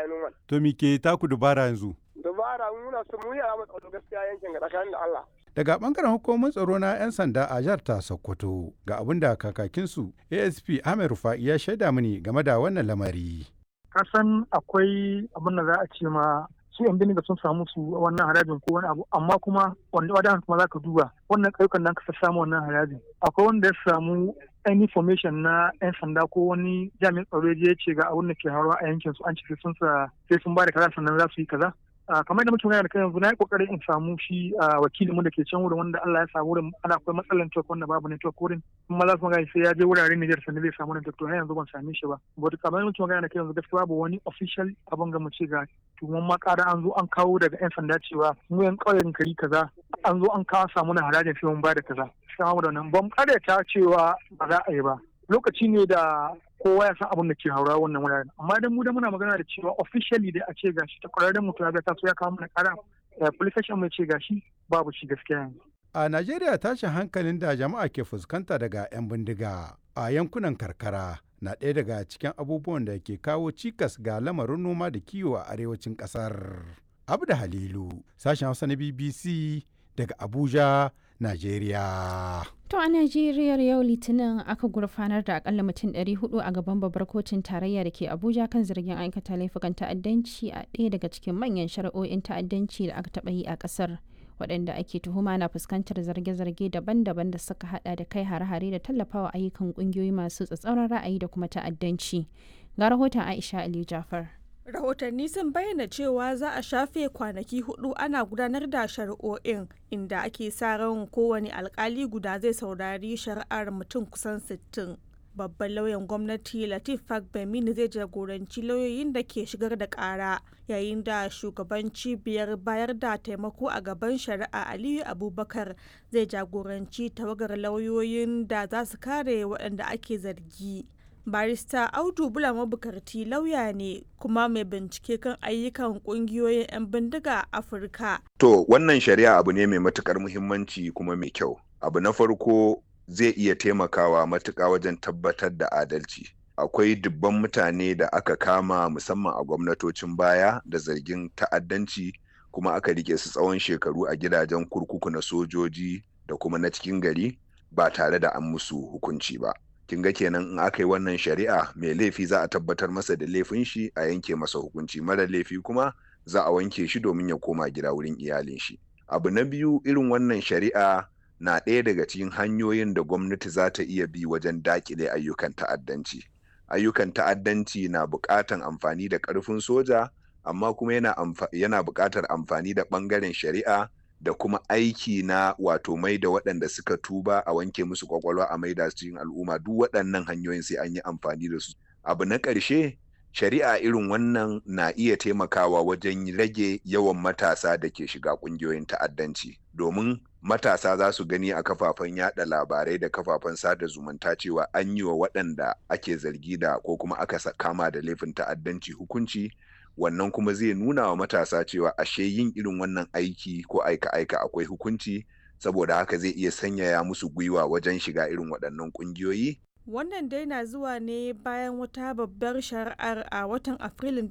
noman To me ke taku dubara yanzu? dabara muna so mu yi a matsalo gaskiya yankin ga tsakanin da Allah Daga bangaren hukumomin tsaro na 'yan sanda a jihar ta Sokoto ga abin da kakakinsu ASP Ahmed Rufa'i ya shaida mini game da wannan lamari. kasan akwai abin da za a ce ma su yan bindiga sun samu su wannan harajin ko wani abu amma kuma wanda wadan kuma za ka duba wannan ƙauyukan nan ka samu wannan harajin akwai wanda ya samu any information na yan sanda ko wani jami'in tsaro ya je ya ce ga abin da ke haruwa a yankin su an ce sai sun sa sai sun ba da kaza sannan za su yi kaza Ah, kamar da muke magana da kai yanzu na yi kokarin in samu shi ah, wakilin mu da ke can wurin wanda Allah ya sa wurin ana akwai matsalar network wanda babu network wurin kuma za su magana sai ya je wuraren Niger sannan zai samu network to har yanzu ban same shi ba but kamar da muke magana da kai yanzu gaskiya babu wani official abin ga mu ce ga tuwon ma ƙara an zo an kawo daga yan sanda cewa mu yan ƙauyen kari kaza an zo an kawo samu na harajin sai mun ba da kaza sai mu da nan ban ta cewa ba za a yi ba lokaci ne da kowa ya san abin da ke haura wannan wuraren amma idan mu da muna magana da cewa officially dai a ce gashi ta kwararren mutum ya ga taso ya kawo mana kara police station mai ce gashi babu shi gaskiya yanzu A Najeriya tashin hankalin da jama'a ke fuskanta daga 'yan bindiga a yankunan karkara na ɗaya daga cikin abubuwan da ke kawo cikas ga lamarin noma da kiwo a arewacin ƙasar. Abda Halilu, sashen Hausa na BBC daga Abuja, Najeriya. To a Najeriya yau Litinin aka gurfanar da akalla mutum 400 a gaban babbar kotun tarayya da ke Abuja kan zargin aikata laifukan ta'addanci a ɗaya daga cikin manyan shari'o'in ta'addanci da aka taɓa yi a ƙasar. Waɗanda ake tuhuma na fuskantar zarge-zarge daban-daban da suka hada da kai hare-hare da tallafawa ayyukan ƙungiyoyi masu tsatsauran ra'ayi da kuma ta'addanci. Ga rahoton Aisha Aliyu Jafar. rahotanni sun bayyana cewa za a shafe kwanaki hudu ana gudanar da shari'o'in inda ake sa ran kowane alkali guda zai saurari shari'ar mutum kusan 60 babban lauyan gwamnati latif fagbemini zai jagoranci lauyoyin da ke shigar da kara yayin da shugaban cibiyar bayar da taimako a gaban shari'a aliyu abubakar zai jagoranci tawagar lauyoyin da za su kare waɗanda ake zargi barista audu bula mabukarti lauya ne kuma mai bincike kan ayyukan kungiyoyin 'yan bindiga a afirka To wannan shari'a abu ne mai matukar muhimmanci kuma mai kyau. Abu na farko zai iya taimakawa matuƙa wajen tabbatar da adalci. Akwai dubban mutane da aka kama musamman a gwamnatocin baya da zargin ta'addanci kuma aka rike su tsawon shekaru a gidajen kurkuku na sojoji da kuma na cikin gari ba tare da an musu hukunci ba. kin ga kenan in aka yi wannan shari'a mai laifi za a tabbatar masa da laifin shi a yanke masa hukunci mara laifi kuma za a wanke shi domin ya koma gida wurin iyalin shi abu na biyu irin wannan shari'a na ɗaya daga cikin hanyoyin da gwamnati za ta iya bi wajen dakile ayyukan ta'addanci ayyukan ta'addanci na buƙatan amfani da ƙarfin soja amma kuma yana, yana buƙatar amfani da ɓangaren shari'a da kuma aiki na wato mai da waɗanda suka tuba a wanke musu kwakwalwa a maida su cikin al'umma duk waɗannan hanyoyin sai an yi amfani da su abu na ƙarshe shari'a irin wannan na iya taimakawa wajen rage yawan matasa da ke shiga ƙungiyoyin ta'addanci domin matasa za su gani a kafafen yada labarai da kafafen sada zumunta cewa an yi wa waɗanda ake zargi da ko kuma aka kama da laifin ta'addanci hukunci wannan kuma zai nuna wa matasa cewa ashe yin irin wannan aiki ko aika-aika akwai hukunci saboda haka zai iya sanyaya musu gwiwa wajen shiga irin waɗannan ƙungiyoyi. Wannan dai na zuwa ne bayan wata babbar shari'ar a watan Afrilun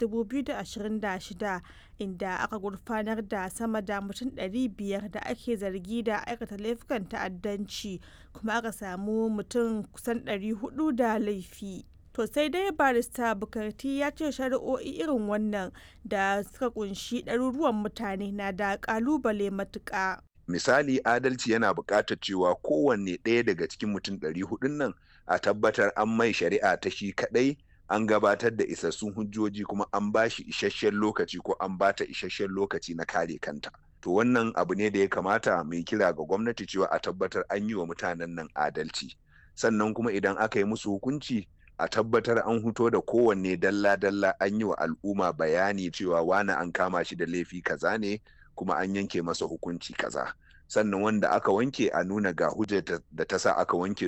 2026 inda aka gurfanar da sama da mutum 500 da ake zargi da aikata laifukan ta'addanci kuma aka samu mutum kusan 400 da laifi. To sai dai barista Bukarti ya ce shari'o'i irin wannan da suka kunshi ɗaruruwan mutane na da ƙalubale matuƙa. Misali adalci yana buƙatar cewa kowanne ɗaya daga cikin mutum ɗari hudun nan a tabbatar an mai shari'a ta shi kaɗai an gabatar da isassun hujjoji kuma an ba shi isasshen lokaci ko an ba ta isasshen lokaci na kare kanta. To wannan abu ne da ya kamata mai kira ga gwamnati cewa a tabbatar an yi wa mutanen nan adalci. Sannan kuma idan aka yi musu hukunci a tabbatar an huto da kowanne dalla-dalla an yi wa al'umma bayani cewa wani an kama shi da laifi kaza ne kuma an yanke masa hukunci kaza sannan wanda aka wanke a nuna ga hujjar da ta sa aka wanke su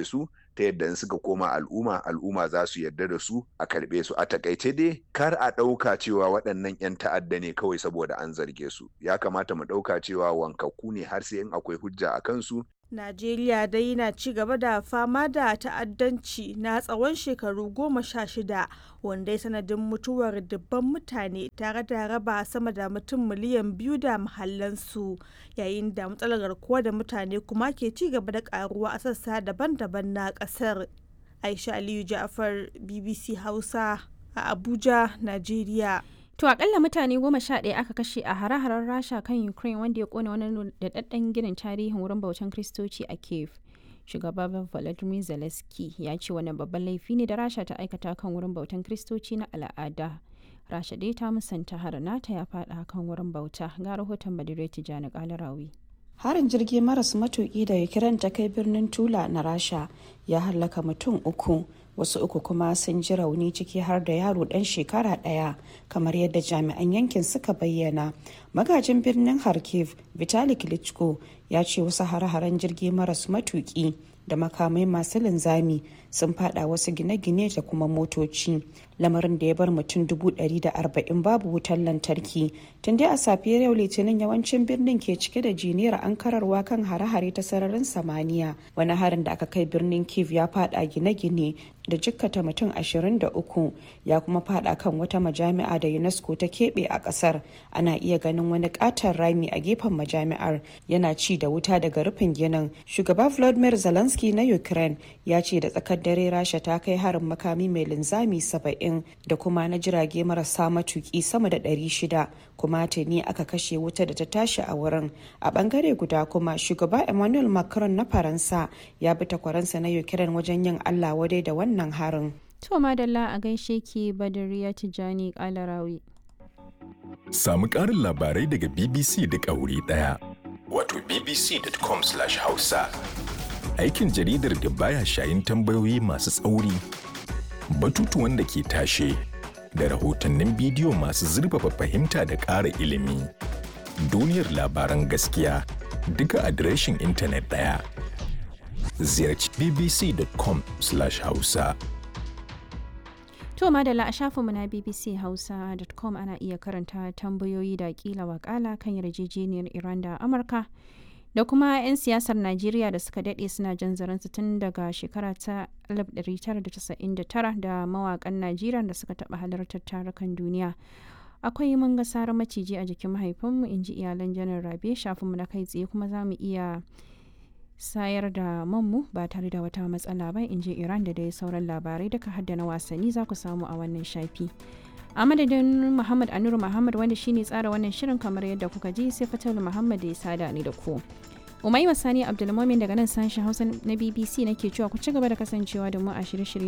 ta yadda in suka koma al'umma al'umma za su yarda da su a karɓe su a takaice dai kar a ɗauka cewa waɗannan 'yan ta'adda ne kawai saboda an zarge su ya kamata mu ɗauka cewa wankakku ne har sai in akwai hujja a kansu Najeriya dai na ci gaba da fama da ta'addanci na tsawon shekaru goma sha shida wanda ya sanadin mutuwar dubban mutane tare da raba sama da mutum miliyan biyu da mahallansu yayin da matsalar garkuwa da mutane kuma ke ci gaba da karuwa a sassa daban-daban na kasar. Aisha Aliyu Ja'far BBC Hausa a Abuja, Najeriya. To akalla mutane goma sha ɗaya aka kashe a hare-haren Rasha kan Ukraine wanda ya kone wani daɗaɗɗen ginin tarihin wurin bautan Kristoci a Kiev. Shugaba Volodymyr Zelensky ya ce wannan babban laifi ne da Rasha ta aikata kan wurin bautan Kristoci na al'ada. Rasha dai ta musanta har nata ya faɗa kan wurin bauta ga rahoton Badire Tijjani Kalarawi. harin jirgi maras matuki da ukraine ta kai birnin tula na rasha ya hallaka mutum uku wasu uku kuma sun ji rauni ciki har da yaro dan shekara daya kamar yadda jami'an yankin suka bayyana magajin birnin kharkiv vitali klitschko ya ce wasu hare-haren jirgi maras matuki da makamai masu linzami sun fada wasu gine-gine da kuma motoci lamarin da ya bar mutum arba'in babu wutar lantarki tun dai a safiyar yau litinin yawancin birnin ke cike da jiniyar ankararwa kan hare-hare ta sararin samaniya wani harin da aka kai birnin kiev ya fada gine-gine da jikkata mutum 23 ya kuma fada kan wata majami'a da unesco ta keɓe a ƙasar ana iya ganin wani ƙaton rami a gefen majami'ar yana ci da wuta daga rufin ginin shugaba vladimir zelensky na ukraine ya ce da tsakar dare rasha ta kai harin makami mai linzami 70 da kuma na jirage marasa matuki sama da 600 kuma tuni aka kashe wuta da ta tashi a wurin a bangare guda kuma shugaba emmanuel macron na faransa ya bi takwaransa na ukraine wajen yin allah wadai da wannan harin To madalla a gaishe ki Badariya Tijjani Kalarawi. Samu ƙarin labarai daga BBC da ƙauri ɗaya. Wato bbc.com/hausa. Aikin jaridar da baya shayin tambayoyi masu tsauri, batutuwan da ke tashe, da rahotannin bidiyo masu zurfafa fahimta da ƙara ilimi. Duniyar labaran gaskiya duka adireshin intanet ɗaya. Ziyarci bbc.com/hausa. To madalla a shafinmu na bbchausa.com ana iya karanta tambayoyi da kila wakala kan yarjejeniyar Iran da Amurka da kuma 'yan siyasar Najeriya da suka daɗe suna jan zaransu tun daga shekara ta 1999 da mawakan Najeriya da suka taɓa halartar tarukan duniya. Akwai mun ga sarar maciji a jikin mahaifinmu in ji iyalan janar Rabe shafinmu na kai tsaye kuma za mu iya sayar da manmu ba tare da wata matsala ba in ji iran da dai sauran labarai duka hadda na wasanni za ku samu a wannan shafi a madadin muhammad anuru muhammad wanda shine tsara wannan shirin kamar yadda kuka ji sai fatal muhammad da ya sada ni da ku umai sani abdulmomin daga nan sashen hausa na bbc nake cewa ku ci gaba da kasancewa da mu a shirye-shirye